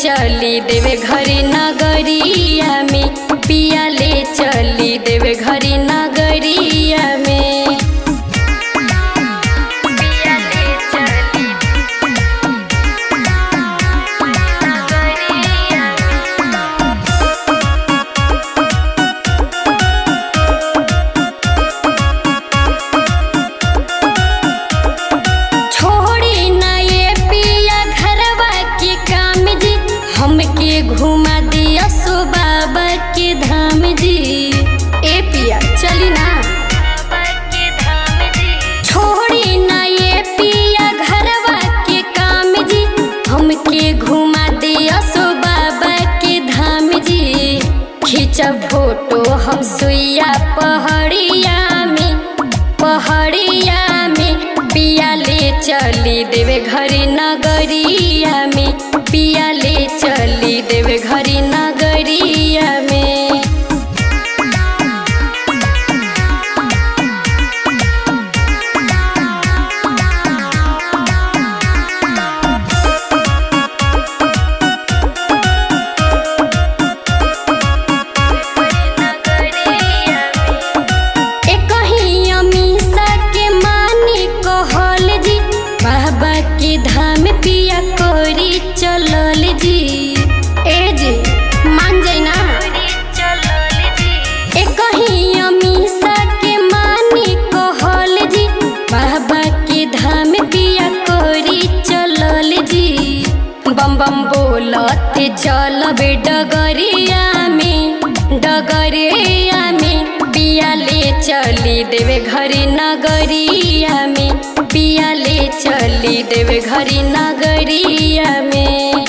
चली देवे घरी नगरिया में पिया ले चली देवे घरी नगरिया में पिया ले चली नगरिया छोड़ी ना ये पिया घरवा के काम जी हमके घुमा दिया सो बाबा के धाम जी ए पिया चली ना छोड़ी ना ये पिया घरवा के काम जी हमके घुमा दिया सो बाबा के धाम जी खींचब फोटो हम सुइया पहाड़िया में पहाड़िया में पिया ले चली देवे घरी नगरिया में पिया ले चली देवे घरी नगरिया में एकही अमीषा के मानी कहल जी बाबा के धाम पिया कोरी चलल जी ए जी मान जाई ना एकही अमीषा के मानी कहल जी बाबा के धाम पिया कोरी चलल जी बम बम बोलत चलबे डगरिया में डगरिया में पिया ले चली देवे घरी नगरिया में पिया ले चली देवे घरी नगरिया में